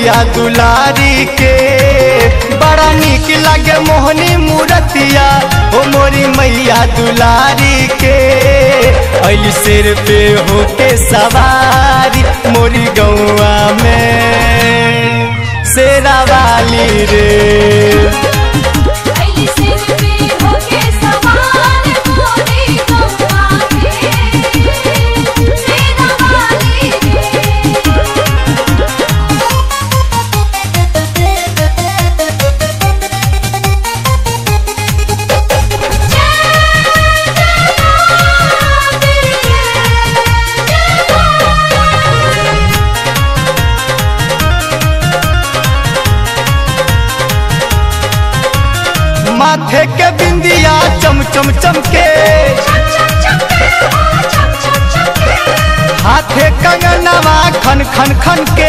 मैया दुलारी के बड़ा निक लगे मोहनी मूरतिया ओ मोरी मैया दुलारी के अल सिर पे होके सवारी मोरी गौआ में शेरा वाली रे अली सिर पे होके सवार मोरी गौवा के सेना वाली माथे के बिंदिया चम चम चमके हाथे कंगनवा खन खन खन के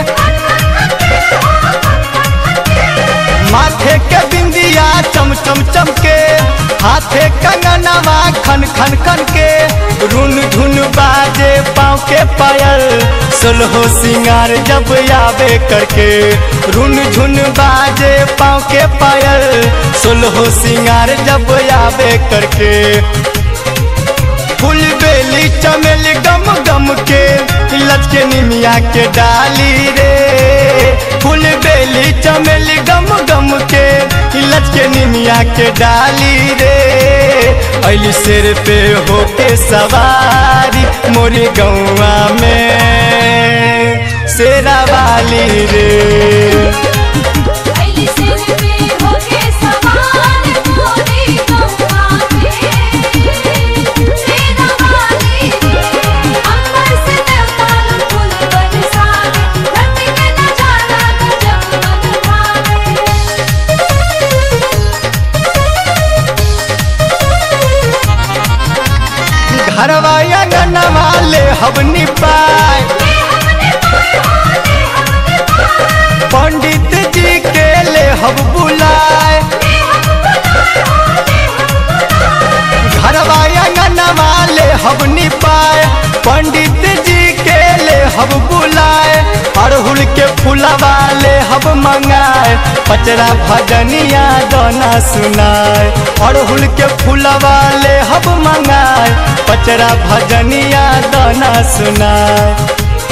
माथे के बिंदिया चम चम चमके हाथे कंगनवा खन खन खन के रुन धुन बाजे पाँव के पायल सोलहो सिंगार जब आवे करके रुन झुन बाजे पाँव के पायल सोलहो सिंगार जब आवे करके फूल बेली चमेल गम गम के लचके निमिया के डाली रे फूल बेली चमेल गम गम के लचके निमिया के डाली रे अली सिर पे होके सवारी मोरी गौआ में शेरा वाली रे अली सिर पे होके सवार मोरी गौवा के सेना वाली अंबर से देवता फूल बरसावे धरती पे नजारा गजब मन भावे घरवा अंगनवा ले हवनी पाए पंडित जी के ले हब बुलाए घरवा अंगनवा ले हब निपाए पंडित जी के ले हब बुलाए अड़हुल के फूलवा ले हब मंगाए पचरा भजनिया दोना सुनाए अड़हुल के फूलवा ले हब मंगाए पचरा भजनिया दोना सुनाए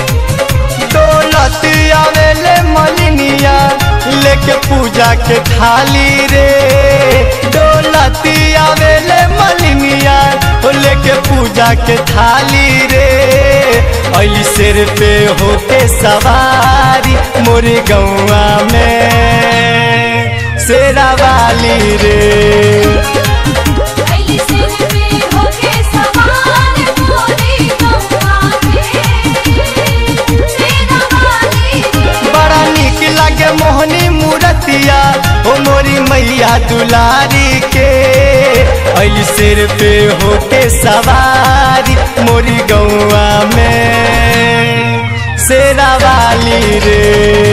दौलत आवेले मलिनिया लेके पूजा के थाली रे दौलत आवेले मलिनिया लेके पूजा के थाली रे अली सिर पे होके सवारी मोरी गौआ में शेरा वाली रे अली सिर पे होके सवार मोरी गौवा के सेना वाली बड़ा निक लगे मोहनी मूरतिया ओ मोरी मैया दुलारी के अली सिर पे होके सवारी मोरी गौआ में शेरा वाली रे